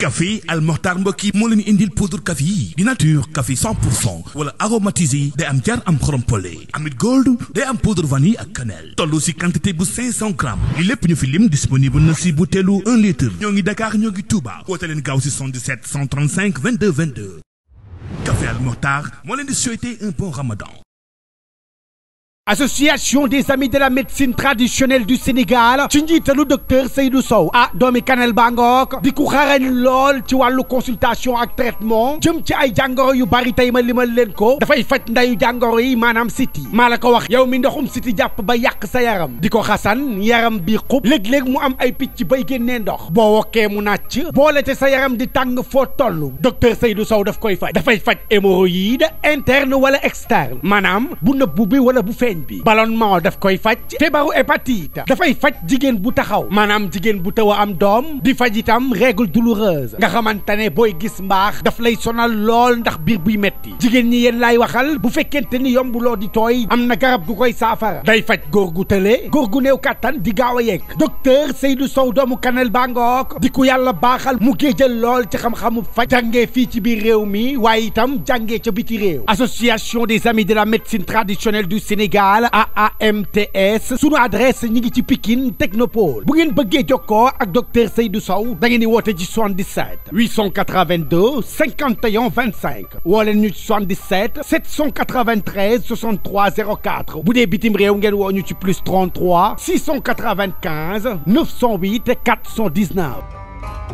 café Al Mokhtar mbokk yi moo leen indil poudre café yi di nature café 100 pour cent wala aromatisé day am jar am xorom pole amit gold day am poudre vanille ak cannelle toll si quantité bu 500 grammes li lépp ñu fi lim disponible na si butéelu 1 litre ñoo ngi Dakar ñoo ngi Touba woote leen gaaw si 77 135 22 22 café Al Mokhtar moo leen di souhaiter un bon ramadan association des amis de la médecine traditionnelle du Sénégal ci njiitalu docteur Seydou Sow ah doomi Kanel Bangook di ku xarañ lool ci wàllu consultation ak traitement jëm ci ay jàngoro yu bari tey ma limal leen ko dafay faj ndayu jàngoro yi maanaam siti maa la ko wax yow mi ndoxum siti jàpp ba yàq sa yaram di ko xasan yaram bi xub léeg-léeg mu am ay picc bay génnee ndox boo wokkee mu nàcc boole te sa yaram di tàng foo toll docteur Seydou Sow daf koy faj dafay faj hémorroïde interne wala externe maanaam bu nëbbu bi wala bu feeñ bi ballonnement daf koy faj feebaru hépatite dafay faj jigéen bu taxaw maanaam jigéen bu taw a am doom di faj itam règle douloureuse nga xamante ne booy gis mbaax daf lay sonal lool ndax biir buy metti jigéen ñi yéen laay waxal bu fekkente ni yombuloo di tooy am na garab gu koy saafara day faj góor gu tële góor gu néew kàttan di gaaw a yegg docteur Seydou Sow doomu Kanel Bangook di ku yàlla baaxal mu géejal lool ci xam-xamu faj jàngee fii ci biir réew mi waaye itam jàngee ca biti réew association des amis de la médecine traditionnelle du Sénégal AAMTS sunu adresse ñi ngi ci Pikine Technopole bu ngeen bëggee jokkoo ak docteur Seydou Sow da ngeen di woote ci 77 882 51 25 woo leen ñu ci 77 793 63 04 bu dee bitim réew ngeen woo ñu ci plus 33 695 908 419.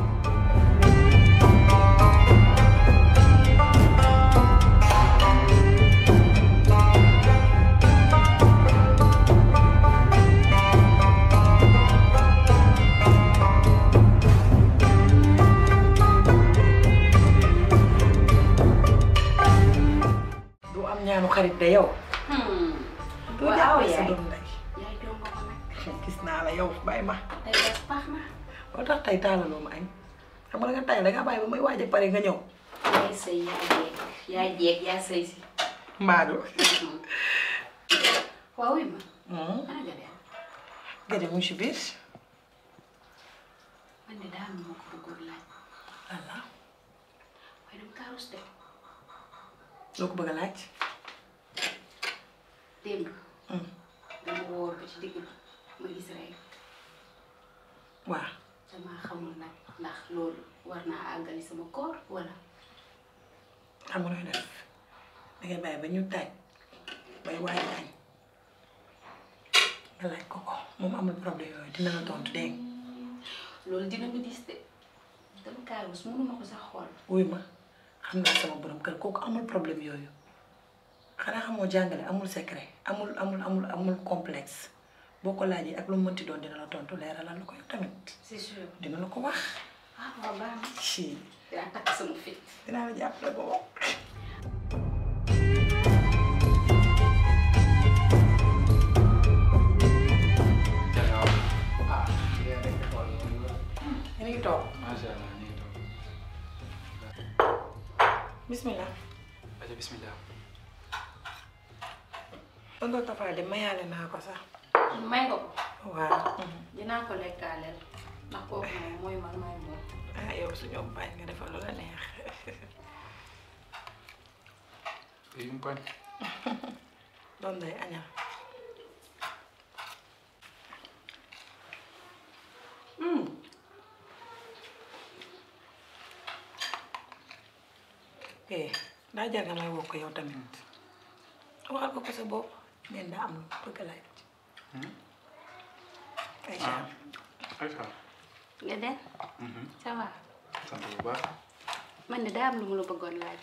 du am ñaanu xarit de yow. du waaw jàppale sa yaay doom ndey. yaay doon nga ko nag gis naa la yow bàyyi ma. tey des baax na boo tax tey taalaloo ma añ. xam nga nga tay da ngaa bàyyi ba may waaj a pare nga ñëw. yaay sëy yaay jeeg yaay jeeg yaa sëy si Mbaadu. waaw wi ma ana nga dem Gëdë mu ngi si biir. man de daal moo ko bëggoon laaj voilà waaye dama kaa rus de loo ko bëgg a laaj. démb dama woor ba ci digg bi ma gis rek waaw damaa xamul nag ndax loolu war naa àggali sama koor wala xam nga nooy def da ngay bàyyi ba ñu taaj bay waaj añ nga laaj ko ko moom amul problème yooyu dina la tontu dégg nga. loolu dina ma dis de dama kaa rus mënuma ko sax xool wuy ma xam naa sama borom kër kooku amul problème yooyu xanaa xamoo jàngale amul secret amul amul amul amul complexe boo ko laajee ak lu mu mënti doon dina la tontu leeralal la ko yow tamit c'est sûr dina la ko wax. ah waaw baax na si yaa takk sama fit dinaa la jàppale ba moom. yéen a ngi toog macha allah ñu ngi toog bismillah. aja bismillah tonton Tafa de mayaale naa ko sax. may nga ko waaw. dinaa ko lekkaaleel ndax kooku moom mooy man may moom ah yow suñu bañ nga defal lu la neex. yi mu pañ doom day añal. eh daa jar nga may woo ko yow tamit waxal ko ko sa bopp neen daa am lu bëgg a laaj. Aïcha Aïcha nga den ça va sant bu baax man de daa am lu mu la bëggoon laaj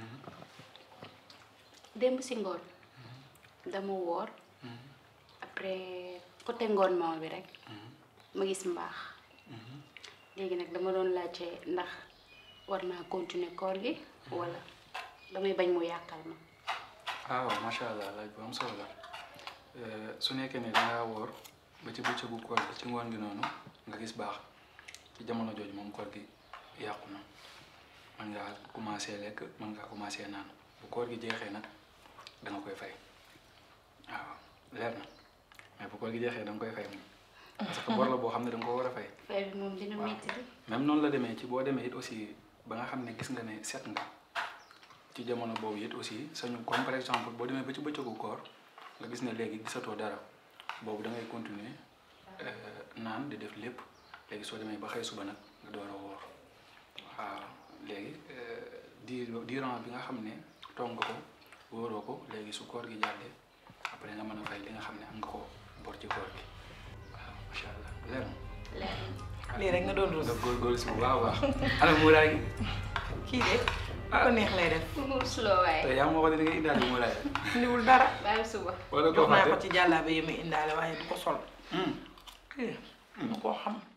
démb si ngoon dama woor après côté ngoon moom bi rek ma gis mbaax léegi nag dama doon laajte ndax war naa continuer koor gi wala damay bañ mu yàqal ma ah waaw macha allah laaj bu am solo la su nekkee ne dangaa woor ba ci bëccëgu koor gi ci ngoon gi noonu nga gis baax ci jamono jooju moom koor gi yàqu na mën ngaa commencé lekk mën ngaa commencé naan bu koor gi jeexee nag da nga koy fay waaw leer na mais bu koor gi jeexee da nga koy fay moom parce que bor la boo xam ne da nga ko war a fay fay bi moom dina métti di même noonu la demee ci boo demee it aussi ba nga xam ne gis nga ne set nga ci jamono boobu it aussi sañu comme par exemple boo demee ba ci bëccëgu koor nga gis ne léegi gisatoo dara boobu da ngay continuer euh, naan di def lépp léegi soo demee ba xëy suba nag nga door a woor waaw léegi euh, diir diiran bi nga xam ne toog nga ko wóoroo ko léegi su koor gi jàllee après nga mën a fay li nga xam ne am nga ko bor ci koor gi waaw macha allah leer na. leer na. lii rek nga doon ruus nga góorgóorlu si bu baax a baax ana muuraay gi kii de lu ko neex lay def suloo waaye te yaa ma waxoon ne da nga indaale muuraay indiwul dara bàyyi suba wala jox koo naa ko fàtte ci jàllaabe yi muy indaale waaye du ko sol Hmm. kii mu koo xam